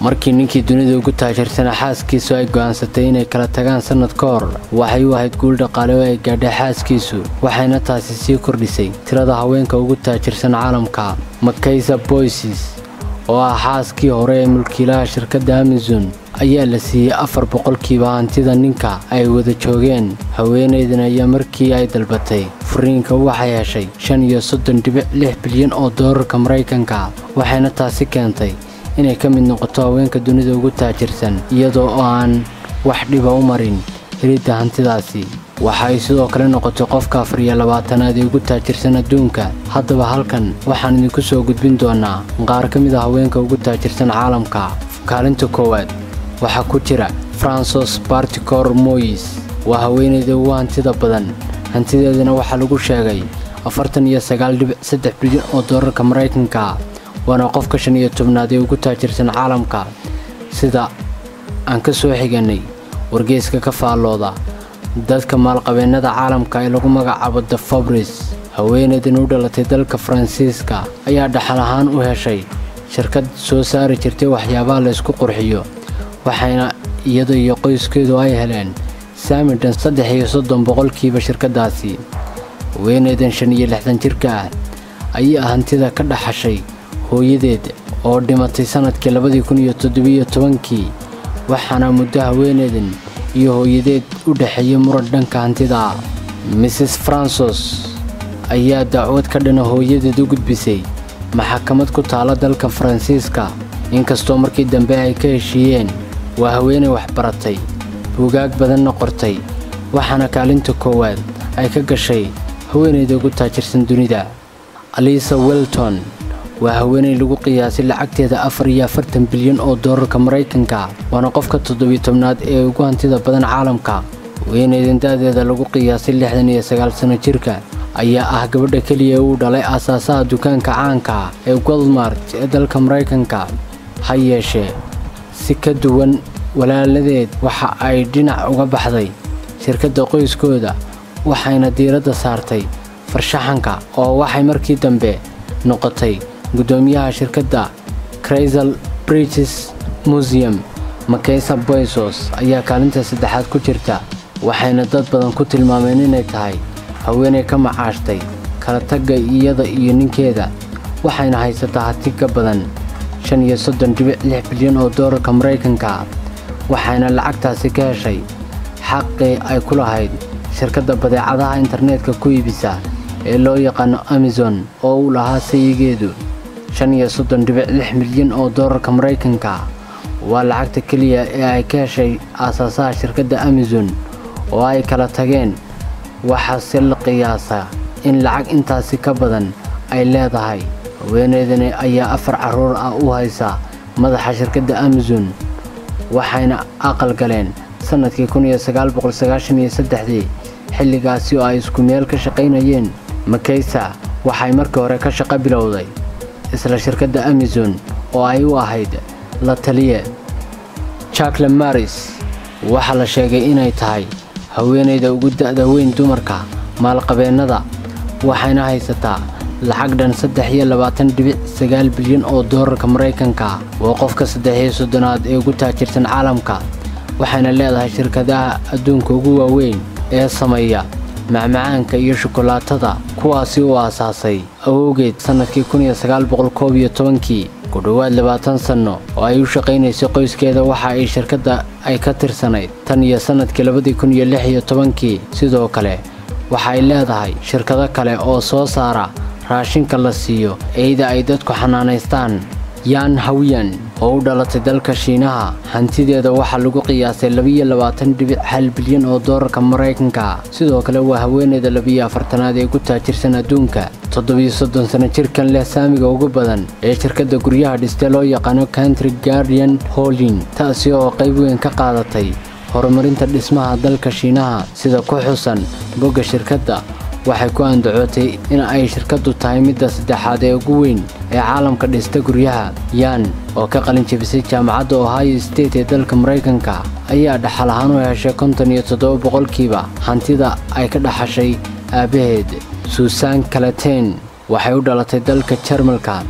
markii ninkii dunida ugu taajirsanaa xaaskiisu ay go'aansatay inay kala tagaan sannad ka hor waxay u ahayd guul dhaqaale oo ay gaadhay xaaskiisu waxayna taasi sii kordhisay tirada haweenka ugu taajirsan caalamka makaysa boysis oo ah xaaskii hore ee mulkiilaha shirkadda amazon ayaa la siiyey afar boqolkiiba hantida ninka ay wada joogeen haweenaydan ayaa markii ay dalbatay furiinka waxay heshay shan iyo soddon dhibic lix bilyan oo doolarka maraykanka waxayna taasi keentay inay ka mid noqoto haweenka dunida ugu taajirsan iyadoo oo aan wax dhiba u marin helidda hantidaasi waxa ay sidoo kale noqotay qofka afar iyo labaatanaad ee ugu taajirsan adduunka haddaba halkan waxaan idinku soo gudbin doonaa qaar ka mid a haweenka ugu taajirsan caalamka kaalinta koowaad waxaa ku jira fransos barticor moyis waa haweenayda ugu hantida badan hantideedana waxaa lagu sheegay afartan iyo sagaal dhibic saddex bilyan oo doolarka maraykanka waana qofka shan iyo tobnaad ee ugu taajirsan caalamka sida aan ka soo xiganay wargeyska ka faallooda dadka maalqabeennada caalamka ee lagu magacaabo the fabris haweenaydan u dhalatay dalka faransiiska ayaa dhaxal ahaan u heshay shirkad soo saari jirtay waxyaabaha laysku qurxiyo waxayna iyada iyo qoyskeedu ay heleen saamidhan saddex iyo soddon boqolkiiba shirkaddaasi haweenaydan shan iyo lixdan jirka ah ayaa hantida ka dhaxashay hooyadeed oo dhimatay sannadkii labadii kun iyo toddobiyo tobankii waxaana muddo haweenaydan iyo hooyadeed u dhexeeyey muran dhanka hantida ah mrs fransos ayaa dacwad ka dhana hooyadeed u gudbisay maxakamad ku taala dalka faransiiska inkastoo markii dambe ay ka heshiiyeen waa haweenay waxbaratay buugaag badanna qortay waxaana kaalinta koowaad ay ka gashay haweenayda ugu taajirsan dunida alisa welton waa haweenay lagu qiyaasay lacagteeda afar iyo afartan bilyan oo doolarka maraykanka waana qofka toddobiyo tobnaad ee ugu hantida badan caalamka haweenaydan da'deeda lagu qiyaasay lixdan iyo sagaal sanno jirka ayaa ah gabadha keliya uu dhalay aasaasaha dukaanka caanka ee goldmart ee dalka maraykanka ha yeeshee si ka duwan walaaladeed waxa ay dhinac uga baxday shirkadda qoyskooda waxayna diiradda saartay farshaxanka oo waxay markii dambe noqotay guddoomiyaha shirkadda craysal british museum makaysa boysos ayaa kaalinta saddexaad ku jirta waxayna dad badan ku tilmaameen inay tahay haweenay ka macaashtay kala tagga iyada iyo ninkeeda waxayna haysataa hati ka badan shan iyo soddon dhibic lix bilyan oo doolarka maraykanka waxayna lacagtaasi ka heshay xaqii ay ku lahayd shirkadda badeecadaha internetka ku iibisa ee loo yaqaano amazon oo uu lahaa sayigeedu shan iyo soddon dhibic lix milyan oo doolarka maraykanka waa lacagta keliya ee ay ka heshay aasaasaha shirkadda amazon oo ay kala tageen waxaase la qiyaasaa in lacag intaasi ka badan ay leedahay haweenaydani ayaa afar carruur ah u haysa madaxa shirkadda amazon waxayna aqal galeen sannadkii kun iyo sagaal boqol sagaashan iyo saddexdii xilligaasi oo ay isku meel ka shaqaynayeen makaysa waxay markii hore ka shaqo bilowday isla shirkadda amazon oo ay u ahayd la taliye jakle maris waxaa la sheegay inay tahay haweenayda ugu da'da weyn dumarka maalqabeennada waxayna haysataa lacag dhan saddex iyo labaatan dhibic sagaal bilyan oo doolarka maraykanka waa qofka saddex iyo soddonaad ee ugu taajirsan caalamka waxayna leedahay shirkadaha adduunka ugu waaweyn ee sameeya macmacaanka iyo shukolaatada kuwaasi uu aasaasay awowgeed sannadkii kun iyo sagaal boqol koob iyo tobankii ku dhowaad labaatan sanno oo ay u shaqaynaysay qoyskeeda waxa ay shirkadda ay ka tirsanayd tan iyo sannadkii labadii kun iyo lix iyo tobankii sidoo kale waxa ay leedahay shirkado kale oo soo saara raashinka la siiyo eyda ay dadku xanaanaystaan yan hawyan oo u dhalatay dalka shiinaha hantideeda waxaa lagu qiyaasay labiyo labaatan dhibic hal bilyan oo doolarka maraykanka sidoo kale waa haweeneyda labiyo afartanaad ee ugu taajirsan adduunka toddobiyo soddon sano jirkan leh saamiga ugu badan ee shirkadda guryaha dhiste loo yaqaano country guardian holding taasi oo qayb weyn ka qaadatay horumarinta dhismaha dalka shiinaha sida ku xusan bogga shirkadda waxay ku andacootay in ay shirkaddu tahay midda saddexaad ee ugu weyn ee caalamka dhista guryaha yan oo ka qalin jebisay jaamacadda ohio state ee dalka maraykanka ayaa dhaxal ahaan u heshay konton iyo toddoba boqolkiiba hantida ay ka dhaxashay aabbaheed suusan kalateen waxay u dhalatay dalka jarmalka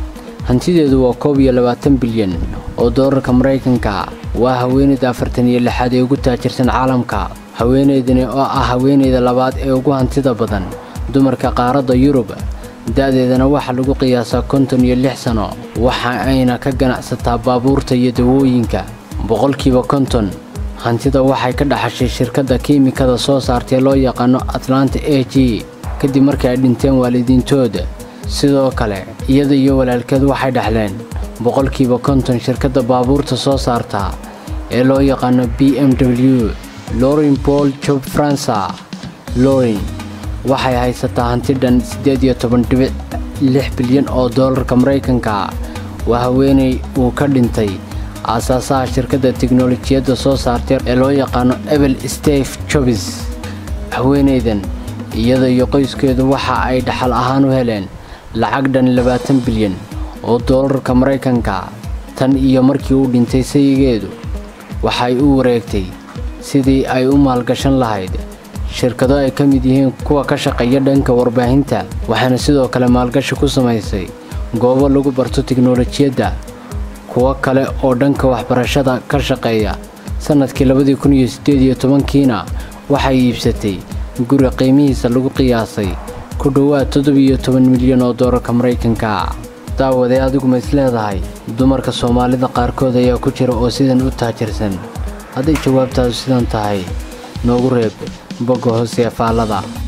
hantideedu waa koob iyo labaatan bilyan oo doolarka maraykanka waa haweeneyda afartan iyo lixaad ee ugu taajirsan caalamka haweeneydani oo ah haweeneyda labaad ee ugu hantida badan dumarka qaaradda yurub da-deedana waxaa lagu qiyaasaa konton iyo lix sano waxa ayna ka ganacsataa baabuurta iyo dawooyinka boqolkiiba konton hantida waxay ka dhaxashay shirkadda kiimikada soo saartee loo yaqaano atlanta a g kadib markii ay dhinteen waalidiintooda sidoo kale iyada iyo walaalkeed waxay dhexleen boqolkiiba konton shirkadda baabuurta soo saarta ee loo yaqaano b m w lorin paul job fransa lorin waxay haysataa hanti dhan siddeed iyo toban dhibic lix bilyan oo doolarka maraykanka waa haweeney uu ka dhintay aasaasaha shirkadda tiknolojiyadda soo saartay ee loo yaqaano ebel steve jobis haweeneydan iyada iyo qoyskeedu waxa ay dhaxal ahaan u heleen lacag dhan labaatan bilyan oo doolarka maraykanka tan iyo markii uu dhintay sayigeedu waxay u wareegtay sidii ay u maalgashan lahayd shirkado ay ka mid yihiin kuwa ka shaqeeya dhanka warbaahinta waxaana sidoo kale maalgashi ku samaysay goobo lagu barto tiknolojiyadda kuwo kale oo dhanka waxbarashada ka shaqeeya sannadkii labadii kun iyo siddeed iyo tobankiina waxay iibsatay guri qiimihiisa lagu qiyaasay ku dhowaad toddobiyo toban milyan oo doolarka maraykanka daawadee adigu ma is leedahay dumarka soomaalida qaarkood ayaa ku jira oo sidan u taajirsan hadday jawaabtaadu sidan tahay noogu reeb bogga hoose ee faallada